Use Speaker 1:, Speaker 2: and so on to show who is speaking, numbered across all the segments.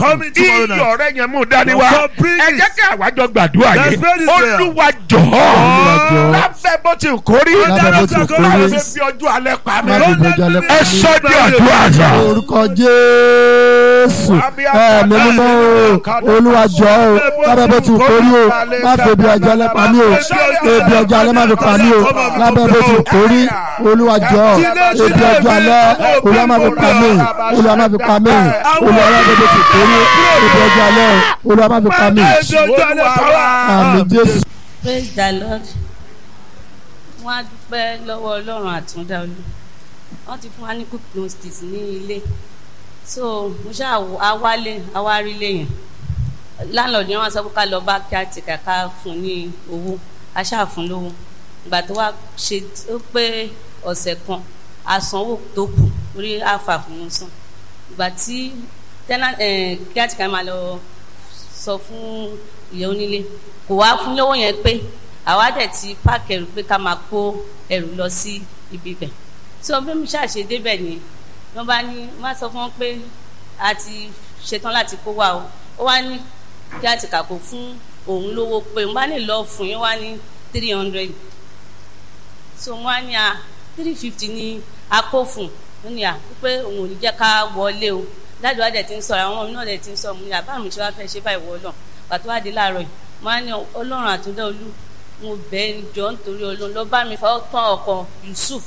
Speaker 1: coming tomorrow night.
Speaker 2: iyọ̀ rẹ yẹn mú dání wá
Speaker 1: So bring
Speaker 2: ẹ
Speaker 1: it.
Speaker 2: jẹ́ kí àwájọ gbàdúrà
Speaker 1: Let's
Speaker 2: yìí
Speaker 1: pray this prayer.
Speaker 2: olúwa jọ̀ọ́
Speaker 1: Lord,
Speaker 2: lábẹ́ bó ti kórí
Speaker 1: Lábẹ́ bó ti
Speaker 2: lábẹ́
Speaker 1: kórí.
Speaker 2: bó fi ọjọ́ alẹ́ pa mí
Speaker 3: Má fi ọjọ́ alẹ́ pa
Speaker 2: ẹ
Speaker 3: mí.
Speaker 2: sọ di àdúrà àgbà.
Speaker 3: orúkọ jésù ẹ̀mí mímọ́ o olúwa jọ̀ọ́ o lábẹ́ bó ti kórí o má fi ebi ọjọ́ alẹ́ pa mí o ebi ọjọ́ alẹ́ má fi pa mí o lábẹ́ bó ti kórí olúwa jọ̀ọ́ ebi ọjọ́ alẹ́ olúwa má fi pa mí olúwa má fi pa mí olúwa lábẹ́ bó ti kórí ebi ọjọ́ alẹ́ olúwa má fi pa mí àmì jésù.
Speaker 4: praise the lord wọ́n á dúpẹ́ lọ́wọ́ ọlọ́run àtúndá olú wọ́n ti fún wa ní quick notice ní ilé so mo ṣáà wò- a wálé a wá rí ilé yẹn landlord yẹn wọ́n sọ pé ká lọ bá kí á ti kàkà fún ní owó a ṣáà fún lówó ìgbà tó wá ṣe ó pé ọ̀sẹ̀ kan àsanwó tó kù orí àfà fún un sàn ìgbà tí tẹ́nà kí á ti kà máa lọ sọ fún ìyá onílé kò wá fún lówó yẹn pé àwa dẹ̀ ti páàkì ẹrù pé ká máa kó ẹrù lọ sí ibi bẹ̀ so bí mi ṣàṣe débẹ̀ ni wọ́n bá ní wọ́n á sọ fún wọn pé a ti ṣetán láti kó wa o ó wá ní kí á ti kàkó fún òun lówó pé òun bá lè lọ fún yín wá ní three hundred so wọ́n á ní a three fifty ní akófùn ó ní à pé òun ò ní jẹ́ ká wọlé o dájú wa dẹ̀ ti ń sọ̀rọ̀ àwọn ọmọ mi náà dẹ̀ ti ń sọ̀rọ̀ mo ní àbá mi ṣe wá fẹ́ ṣe báyìí wọ́ náà pàtó wá dé láàárọ̀ yìí mo á ní ọlọ́run àtúndá olú mo bẹ̀ ẹ́ jọ nítorí olóhùn lọ bá mi fọwọ́ tán ọkọ̀ Yusuf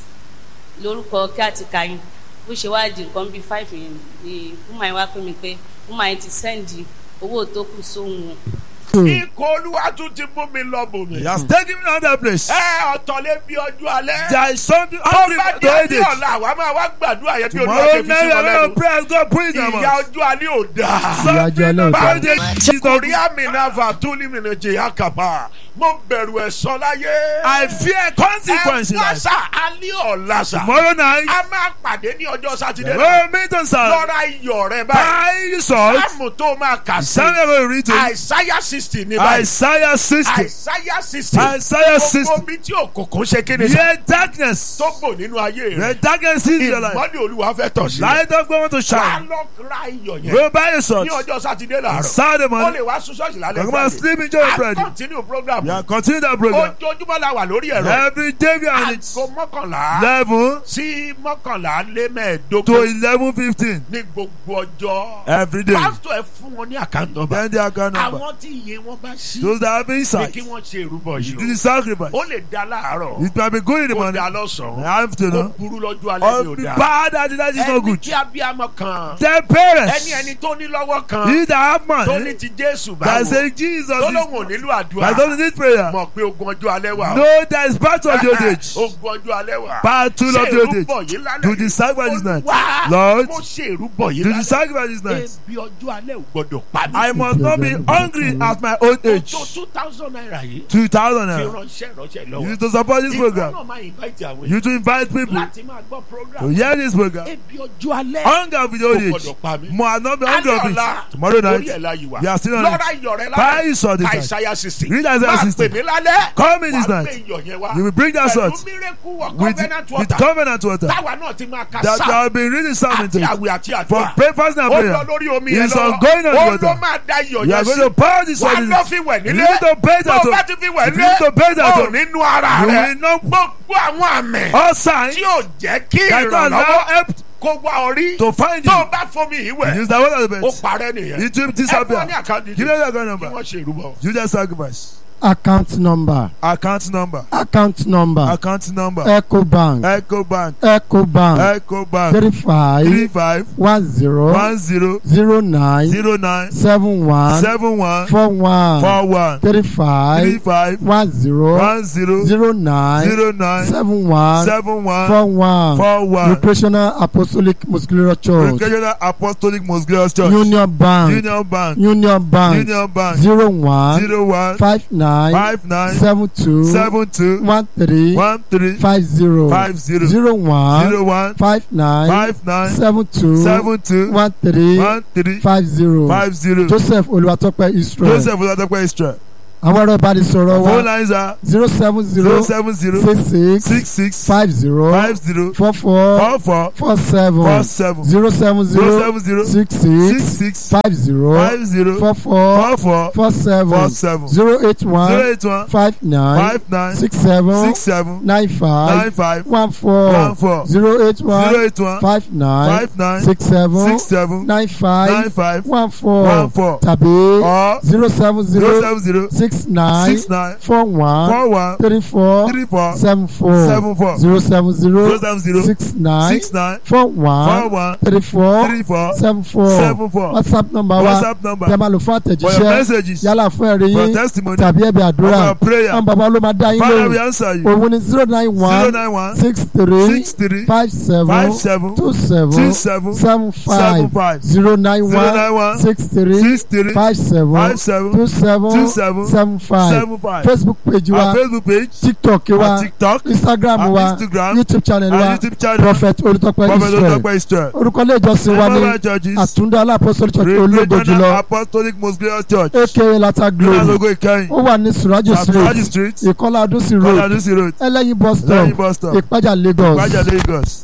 Speaker 4: lórúkọ kí àti kàyìn bó ṣe wá di nǹkan bíi five yẹn ni wúmà yẹn wá pè mí pé wúmà yẹn ti sẹ́ndì owó tó kù sóhun o
Speaker 2: ikọ̀ olúwa tún ti mú mi lọ bò mí.
Speaker 1: He has taken me another place.
Speaker 2: ẹ ọ̀tọ̀ lé bí ọjọ́ alẹ́.
Speaker 1: There is something
Speaker 2: tó
Speaker 1: hungry
Speaker 2: bá
Speaker 1: to
Speaker 2: dé
Speaker 1: eat
Speaker 2: ní
Speaker 1: it.
Speaker 2: ọ̀la àwa máa wá gbàdúrà yẹn bí olúwa
Speaker 1: Tomorrow
Speaker 2: ṣe fi sí
Speaker 1: night
Speaker 2: wọn
Speaker 1: we are
Speaker 2: lẹ́nu.
Speaker 1: pray God put it in
Speaker 2: ìyá
Speaker 1: our
Speaker 2: ọjọ́ alẹ́ ò dáa.
Speaker 3: Ìyá ọjọ́ alẹ́ ò dáa.
Speaker 1: Báyọ̀
Speaker 2: tí kò rí àmì náà fà tó ní mi ní jẹ́ àkàbà mo bẹ̀rù ẹ̀san láyé.
Speaker 1: I fear consequences.
Speaker 2: ẹ wá sá alẹ́ ọ̀la sá.
Speaker 1: Tomorrow night
Speaker 2: a máa pàdé ní ọjọ́ sátidé.
Speaker 1: we will meet on Sunday.
Speaker 2: lọ́ra iyọ̀ rẹ báyìí.
Speaker 1: Buy salt.
Speaker 2: sáàmù tó máa kà sí.
Speaker 1: Samuel will read it.
Speaker 2: àìsáyà sixty ní báyìí.
Speaker 1: Isaiah 60.
Speaker 2: àìsáyà sixty.
Speaker 1: Isaiah 60.
Speaker 2: gbogbo bí tí òkùnkùn ṣe kéde sá.
Speaker 1: Hear darkness.
Speaker 2: tó bò nínú ayé
Speaker 1: The
Speaker 2: rẹ.
Speaker 1: darkness is your life.
Speaker 2: ìmọ̀lẹ̀ olúwa fẹ́ tọ̀ sí.
Speaker 1: Light of God want to
Speaker 2: wà á
Speaker 1: shine.
Speaker 2: lọ ra iyọ̀ yẹn.
Speaker 1: Go buy your salt.
Speaker 2: ní ọjọ́ sátidé làárọ̀.
Speaker 1: Saturday
Speaker 2: ó
Speaker 1: morning.
Speaker 2: lè wá sún ṣọ́ọ̀ṣì lálẹ́
Speaker 1: Come and sleep in your bread.
Speaker 2: a continue program.
Speaker 1: Yeah, continue that program.
Speaker 2: ojoojúmọ́ la wà lórí ẹ̀rọ.
Speaker 1: Every day we are on it.
Speaker 2: aago mọ́kànlá
Speaker 1: Eleven
Speaker 2: sí mọ́kànlá lé
Speaker 1: to
Speaker 2: mẹ́ẹ̀ẹ́dógún
Speaker 1: eleven fifteen.
Speaker 2: ní gbogbo ọjọ́.
Speaker 1: Every day.
Speaker 2: pásítọ̀ ẹ fún wọn ní àkáǹtì nọ́mbà.
Speaker 1: Then the account number.
Speaker 2: àwọn tí iye wọn bá sí.
Speaker 1: Those that have
Speaker 2: ní
Speaker 1: insight.
Speaker 2: kí wọ́n ṣe ìrúbọ
Speaker 1: Do
Speaker 2: yìí
Speaker 1: the sacrifice.
Speaker 2: o. ó lè da láàárọ̀.
Speaker 1: It might be good in the
Speaker 2: kó
Speaker 1: morning.
Speaker 2: da lọ́sàn-án.
Speaker 1: I have to
Speaker 2: kó
Speaker 1: know.
Speaker 2: burú lọ́jọ́ alẹ́ ni
Speaker 1: Or
Speaker 2: ò
Speaker 1: be
Speaker 2: da.
Speaker 1: bad at it, that is not
Speaker 2: ẹni
Speaker 1: good.
Speaker 2: tí abiyamọ kan.
Speaker 1: Their parents.
Speaker 2: ẹni ẹni tó ní lọ́wọ́ kan.
Speaker 1: He that have
Speaker 2: tó ní
Speaker 1: money.
Speaker 2: ti Jésù
Speaker 1: That
Speaker 2: báwo.
Speaker 1: say Jesus
Speaker 2: tó
Speaker 1: is.
Speaker 2: lóun ò nílò
Speaker 1: That
Speaker 2: àdúrà.
Speaker 1: doesn't need prayer.
Speaker 2: mọ̀ pé ogun ọjọ́ alẹ́ wà. o.
Speaker 1: No, that is part of the old age.
Speaker 2: ogun ọjọ́ alẹ́ wà.
Speaker 1: Battle of the old
Speaker 2: ṣe ìrúbọ
Speaker 1: age.
Speaker 2: yìí lálẹ́
Speaker 1: Do
Speaker 2: yìí.
Speaker 1: the sacrifice this night.
Speaker 2: Olúwa,
Speaker 1: Lord,
Speaker 2: mo ṣe ìrúbọ yìí
Speaker 1: Do the
Speaker 2: lálẹ́.
Speaker 1: sacrifice this night.
Speaker 2: ebi ọjọ́ alẹ́ ò gbọ́dọ̀ pa mí.
Speaker 1: I must not be hungry at my old age.
Speaker 2: tó two thousand naira yìí.
Speaker 1: Two thousand
Speaker 2: fi
Speaker 1: naira.
Speaker 2: ránṣẹ́ ránṣẹ́
Speaker 1: You
Speaker 2: lọ́wọ́.
Speaker 1: need to support this
Speaker 2: ìwọ
Speaker 1: program.
Speaker 2: náà máa invite àwọn
Speaker 1: You
Speaker 2: èèyàn
Speaker 1: to invite people
Speaker 2: láti máa gbọ́ program.
Speaker 1: to hear this program.
Speaker 2: ebi ọjọ́ alẹ́.
Speaker 1: Hunger with the old
Speaker 2: Kò
Speaker 1: age.
Speaker 2: gbọ́dọ̀ pa mí.
Speaker 1: Mo are not be hungry of
Speaker 2: Alẹ́
Speaker 1: it.
Speaker 2: ọ̀la,
Speaker 1: Tomorrow
Speaker 2: orí ẹ̀
Speaker 1: night.
Speaker 2: la yìí wà.
Speaker 1: You are still on
Speaker 2: lọ́ra
Speaker 1: it.
Speaker 2: iyọ̀ rẹ
Speaker 1: Buy your sword this
Speaker 2: ka
Speaker 1: night.
Speaker 2: Isaiah sixty.
Speaker 1: Read Isaiah
Speaker 2: máa
Speaker 1: 60.
Speaker 2: pè mí lálẹ́.
Speaker 1: Come in this
Speaker 2: Wàá
Speaker 1: night.
Speaker 2: gbé iyọ̀ yẹn wá.
Speaker 1: You will bring that sword
Speaker 2: pẹ̀lú miracle of
Speaker 1: with,
Speaker 2: covenant
Speaker 1: with
Speaker 2: water.
Speaker 1: covenant water.
Speaker 2: táwa náà ti máa ka
Speaker 1: That I
Speaker 2: sáà
Speaker 1: have been reading Psalm into
Speaker 2: àti
Speaker 1: it.
Speaker 2: àwẹ̀ àti
Speaker 1: For
Speaker 2: àdúrà.
Speaker 1: breakfast and
Speaker 2: ó lọ
Speaker 1: prayer.
Speaker 2: lórí omi
Speaker 1: It
Speaker 2: yẹn
Speaker 1: is
Speaker 2: lọ.
Speaker 1: ongoing on the
Speaker 2: ó ló
Speaker 1: water.
Speaker 2: máa da iyọ̀
Speaker 1: You are
Speaker 2: yẹn
Speaker 1: going
Speaker 2: sí.
Speaker 1: to pour this
Speaker 2: wà
Speaker 1: on
Speaker 2: á
Speaker 1: it.
Speaker 2: lọ fi wẹ̀
Speaker 1: You
Speaker 2: nílé.
Speaker 1: need to bathe
Speaker 2: tó
Speaker 1: at
Speaker 2: o bá
Speaker 1: home.
Speaker 2: ti fi wẹ̀
Speaker 1: If you need to bathe
Speaker 2: nílé.
Speaker 1: at
Speaker 2: ó
Speaker 1: home.
Speaker 2: nínú ara
Speaker 1: You
Speaker 2: rẹ.
Speaker 1: will not
Speaker 2: gbogbo àwọn àmì.
Speaker 1: all signs
Speaker 2: tí yóò jẹ́ kí
Speaker 1: that don't allow
Speaker 2: ìrànlọ́wọ́
Speaker 1: help
Speaker 2: kó wá orí.
Speaker 1: to find
Speaker 2: tó o
Speaker 1: you.
Speaker 2: bá fomi yìí wẹ̀.
Speaker 1: Use the water of the
Speaker 2: ó
Speaker 1: best.
Speaker 2: parẹ́ nìyẹn.
Speaker 1: It will
Speaker 2: ẹ fún ọ
Speaker 1: disappear.
Speaker 2: ní àkáǹtì
Speaker 1: Give me the account
Speaker 2: kí
Speaker 1: number.
Speaker 2: wọ́n ṣe ìrúbọ.
Speaker 1: Use that sacrifice.
Speaker 3: account number
Speaker 1: Account number.
Speaker 3: account number
Speaker 1: Account number.
Speaker 3: ecobank
Speaker 1: Echo Bank.
Speaker 3: ecobank
Speaker 1: Echo Bank.
Speaker 3: three
Speaker 1: Three
Speaker 3: five
Speaker 1: five
Speaker 3: one zero
Speaker 1: one zero
Speaker 3: zero nine
Speaker 1: zero nine
Speaker 3: seven one
Speaker 1: seven one
Speaker 3: four one
Speaker 1: four one
Speaker 3: three
Speaker 1: three
Speaker 3: five
Speaker 1: five
Speaker 3: one zero
Speaker 1: one zero
Speaker 3: zero nine
Speaker 1: zero nine
Speaker 3: seven one
Speaker 1: seven one
Speaker 3: four one
Speaker 1: four one.
Speaker 3: recreational apostolic muscular church
Speaker 1: Recreational Apostolic Most Glorious Church.
Speaker 3: union bank
Speaker 1: Union Bank.
Speaker 3: union bank
Speaker 1: Union Bank.
Speaker 3: zero one
Speaker 1: Zero one
Speaker 3: five nine
Speaker 1: five nine
Speaker 3: seven two
Speaker 1: seven two
Speaker 3: one three
Speaker 1: one three
Speaker 3: five zero
Speaker 1: five zero
Speaker 3: zero one
Speaker 1: zero one
Speaker 3: five nine
Speaker 1: five nine
Speaker 3: seven two
Speaker 1: seven two
Speaker 3: one three
Speaker 1: one three
Speaker 3: five zero
Speaker 1: five zero.
Speaker 3: joseph olùwàtọ́pẹ́ israel
Speaker 1: Joseph Olatope Israel.
Speaker 3: àwọn ọ̀rọ̀ ìbánisọ̀rọ̀
Speaker 1: Phone
Speaker 3: wa
Speaker 1: lines are
Speaker 3: zero seven
Speaker 1: zero
Speaker 3: zero
Speaker 1: seven zero
Speaker 3: six six
Speaker 1: six six
Speaker 3: five zero
Speaker 1: five zero
Speaker 3: four four
Speaker 1: four four
Speaker 3: four seven
Speaker 1: four seven
Speaker 3: zero seven
Speaker 1: zero
Speaker 3: zero
Speaker 1: seven zero
Speaker 3: six
Speaker 1: six
Speaker 3: six
Speaker 1: six
Speaker 3: five zero
Speaker 1: five zero
Speaker 3: four four
Speaker 1: four four
Speaker 3: four seven
Speaker 1: four seven
Speaker 3: zero eight
Speaker 1: zero
Speaker 3: one
Speaker 1: eight one
Speaker 3: five nine
Speaker 1: five nine
Speaker 3: six seven
Speaker 1: six seven
Speaker 3: nine
Speaker 1: nine
Speaker 3: five
Speaker 1: five
Speaker 3: one four
Speaker 1: one four
Speaker 3: zero eight
Speaker 1: zero
Speaker 3: one
Speaker 1: eight one
Speaker 3: five nine
Speaker 1: five nine
Speaker 3: six seven
Speaker 1: six seven
Speaker 3: nine
Speaker 1: nine
Speaker 3: five
Speaker 1: five
Speaker 3: one four
Speaker 1: one four
Speaker 3: tàbí
Speaker 1: or
Speaker 3: zero seven
Speaker 1: zero
Speaker 3: zero
Speaker 1: seven zero
Speaker 3: six nine
Speaker 1: six nine
Speaker 3: four one
Speaker 1: four one
Speaker 3: three four
Speaker 1: three four
Speaker 3: seven four
Speaker 1: seven four
Speaker 3: zero seven
Speaker 1: zero
Speaker 3: zero
Speaker 1: seven zero
Speaker 3: six nine
Speaker 1: six nine
Speaker 3: four
Speaker 1: four
Speaker 3: one
Speaker 1: one
Speaker 3: three four
Speaker 1: three four
Speaker 3: seven four
Speaker 1: seven four
Speaker 3: whatsapp number wa
Speaker 1: whatsapp
Speaker 3: tẹ́
Speaker 1: number
Speaker 3: máa lò fún
Speaker 1: for your
Speaker 3: àtẹ̀jíṣẹ́
Speaker 1: messages
Speaker 3: yálà fún ẹ̀rí
Speaker 1: for
Speaker 3: yín
Speaker 1: testimony
Speaker 3: tàbí ẹ̀bẹ̀
Speaker 1: for
Speaker 3: àdúrà
Speaker 1: your prayer
Speaker 3: àwọn bàbá ló máa dá yín
Speaker 1: father we
Speaker 3: lóhùn
Speaker 1: answer you
Speaker 3: òun ni zero nine
Speaker 1: zero
Speaker 3: one
Speaker 1: nine one
Speaker 3: six three
Speaker 1: six three
Speaker 3: five seven
Speaker 1: five seven
Speaker 3: two
Speaker 1: six
Speaker 3: seven
Speaker 1: seven
Speaker 3: seven
Speaker 1: seven
Speaker 3: five
Speaker 1: five
Speaker 3: zero nine
Speaker 1: zero
Speaker 3: one
Speaker 1: nine one
Speaker 3: six three
Speaker 1: six three
Speaker 3: five seven
Speaker 1: five seven
Speaker 3: two seven
Speaker 1: two seven
Speaker 3: seven five
Speaker 1: seven five
Speaker 3: facebook page
Speaker 1: our
Speaker 3: wa
Speaker 1: facebook page
Speaker 3: tiktok
Speaker 1: our
Speaker 3: wa
Speaker 1: tiktok
Speaker 3: instagram
Speaker 1: our
Speaker 3: wa
Speaker 1: instagram
Speaker 3: youtube channel
Speaker 1: our
Speaker 3: wa
Speaker 1: youtube channel
Speaker 3: prophet olùtọ́pẹ́
Speaker 1: prophet
Speaker 3: israel
Speaker 1: olùtọ́pẹ́ israel
Speaker 3: orúkọ ilé ìjọsìn wa ní
Speaker 1: Memorial churches
Speaker 3: àtúndá alápọ̀sọ̀lì church ológo
Speaker 1: regional
Speaker 3: jùlọ
Speaker 1: apostolic most glorious church
Speaker 3: aka lata glory
Speaker 1: lọ́nàlógó ìkẹyìn
Speaker 3: ó wà ní surajo
Speaker 1: Suraji
Speaker 3: street
Speaker 1: street
Speaker 3: ìkọlá adúsí road
Speaker 1: kọ́ládúsí road
Speaker 3: ẹlẹ́yin bus stop
Speaker 1: lẹ́yìn bus stop
Speaker 3: ìpájà lagos
Speaker 1: ìpájà lagos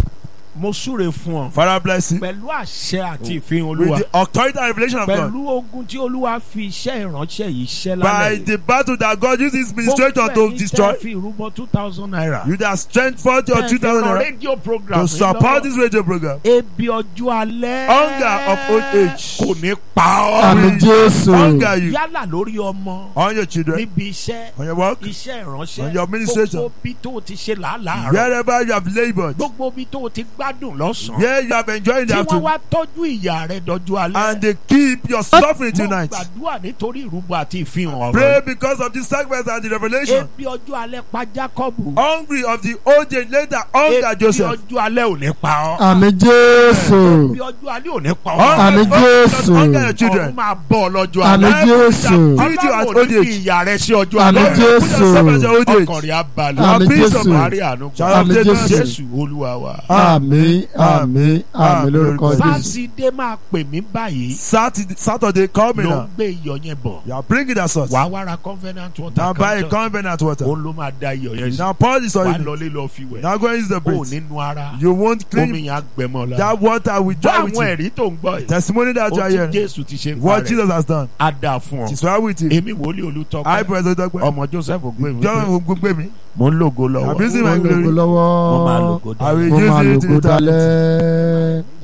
Speaker 2: mo súre fún ọ
Speaker 1: father bless you
Speaker 2: pẹ̀lú àṣẹ àti ìfihàn
Speaker 1: with
Speaker 2: olúwa
Speaker 1: the authority and revelation of God
Speaker 2: pẹ̀lú ogun tí olúwa fi iṣẹ́ ìránṣẹ́ yìí ṣẹ́
Speaker 1: by
Speaker 2: lálẹ́ yìí.
Speaker 1: the battle that God used his ministration to destroy
Speaker 2: fi ìrúbọ two thousand naira.
Speaker 1: you that strength forty or two thousand naira
Speaker 2: radio program
Speaker 1: to support this radio program
Speaker 2: ebi ọjọ́ alẹ́.
Speaker 1: Hunger of old age.
Speaker 2: kò ní pa ọ́.
Speaker 3: àmì jésù
Speaker 1: hunger you
Speaker 2: yálà lórí ọmọ
Speaker 1: on your children
Speaker 2: níbi iṣẹ́
Speaker 1: on your work
Speaker 2: iṣẹ́ ìránṣẹ́
Speaker 1: On your administration.
Speaker 2: gbogbo bí tó o ti ṣe làálàá rẹ̀
Speaker 1: wherever you have laboured
Speaker 2: gbogbo bí tó o ti gbádùn lọ́sàn-án
Speaker 1: where you have enjoyed
Speaker 2: tí
Speaker 1: the
Speaker 2: wọ́n
Speaker 1: afternoon
Speaker 2: wá tọ́jú ìyá rẹ̀ dọ́jú alẹ́.
Speaker 1: and they keep your suffering
Speaker 2: mo
Speaker 1: tonight
Speaker 2: gbàdúrà nítorí ìrúbọ àti ìfihàn ọ̀rọ̀
Speaker 1: pray
Speaker 2: yìí.
Speaker 1: because of the sacrifice and the revelation
Speaker 2: ebi ọjọ́ alẹ́ pa Jákọ́bù.
Speaker 1: hungry of the old age later hunger
Speaker 2: ebi
Speaker 1: Joseph
Speaker 2: ọjọ́ alẹ́ ò ní pa ọ́.
Speaker 3: àmì jésù
Speaker 2: ebi ọjọ́ alẹ́ ò ní pa ọ́.
Speaker 1: hunger
Speaker 3: Àmì
Speaker 1: because
Speaker 3: Jésù.
Speaker 1: hunger your
Speaker 2: ọ̀run
Speaker 1: children
Speaker 2: máa bọ̀ ọ́ lọ́jọ́
Speaker 3: àmì
Speaker 2: alẹ́.
Speaker 3: jésù
Speaker 1: Treat you at
Speaker 2: Ọlọ́run ò
Speaker 1: old
Speaker 2: ní fi
Speaker 1: age.
Speaker 2: ìyà rẹ̀ sí ọjọ́
Speaker 3: Àmì
Speaker 2: alẹ́.
Speaker 1: Put yourself at your old
Speaker 2: ọkàn
Speaker 1: age
Speaker 2: rẹ̀ á balẹ̀.
Speaker 3: Àmì
Speaker 1: peace of
Speaker 3: Jésù.
Speaker 1: mind.
Speaker 2: Maria àánú
Speaker 1: Shall
Speaker 2: gbà.
Speaker 3: Àmì
Speaker 1: I take
Speaker 3: Jésù.
Speaker 2: Jésù olúwa wa.
Speaker 3: àmì àmì àmì lórúkọ jésù
Speaker 2: sátidé máa pè mí báyìí.
Speaker 1: Saturday Saturday coming
Speaker 2: ló ń
Speaker 1: now
Speaker 2: gbé iyọ̀ yẹn bọ̀.
Speaker 1: you are bringing that sauce
Speaker 2: wàá wá ra covenant water
Speaker 1: now buy a
Speaker 2: kan tán.
Speaker 1: covenant water
Speaker 2: òun ló máa da iyọ̀ yẹn sí.
Speaker 1: now pour this
Speaker 2: wàá
Speaker 1: oil in
Speaker 2: lọlé lọ fi wẹ̀.
Speaker 1: now go and use the
Speaker 2: o
Speaker 1: breeze
Speaker 2: nínú ara.
Speaker 1: you won't clean
Speaker 2: omi yẹn á gbẹmọ la.
Speaker 1: that water will
Speaker 2: bá
Speaker 1: dry with
Speaker 2: àwọn
Speaker 1: you
Speaker 2: ẹ̀rí tó ń gbọ́ yìí.
Speaker 1: testimony that you
Speaker 2: ó
Speaker 1: are
Speaker 2: ti
Speaker 1: hearing
Speaker 2: Jésù ti ṣe ń
Speaker 1: what
Speaker 2: parẹ́.
Speaker 1: Jesus has done
Speaker 2: á dáa fún ọ.
Speaker 1: is well with you
Speaker 2: èmi wòlíì
Speaker 1: I
Speaker 2: olùtọ́pẹ́.
Speaker 1: present Dọ́pẹ́
Speaker 2: ọmọ Joseph gbé mi.
Speaker 1: John gbogbo mi
Speaker 2: mo ń lògo
Speaker 1: I'm
Speaker 2: lọ́wọ́.
Speaker 1: using my
Speaker 3: mo lògo
Speaker 1: glory
Speaker 2: mo máa
Speaker 3: lọ́wọ́
Speaker 2: lògo
Speaker 1: I will
Speaker 3: mo
Speaker 1: use
Speaker 3: máa
Speaker 1: it
Speaker 3: lògo
Speaker 1: to the
Speaker 3: dalẹ́.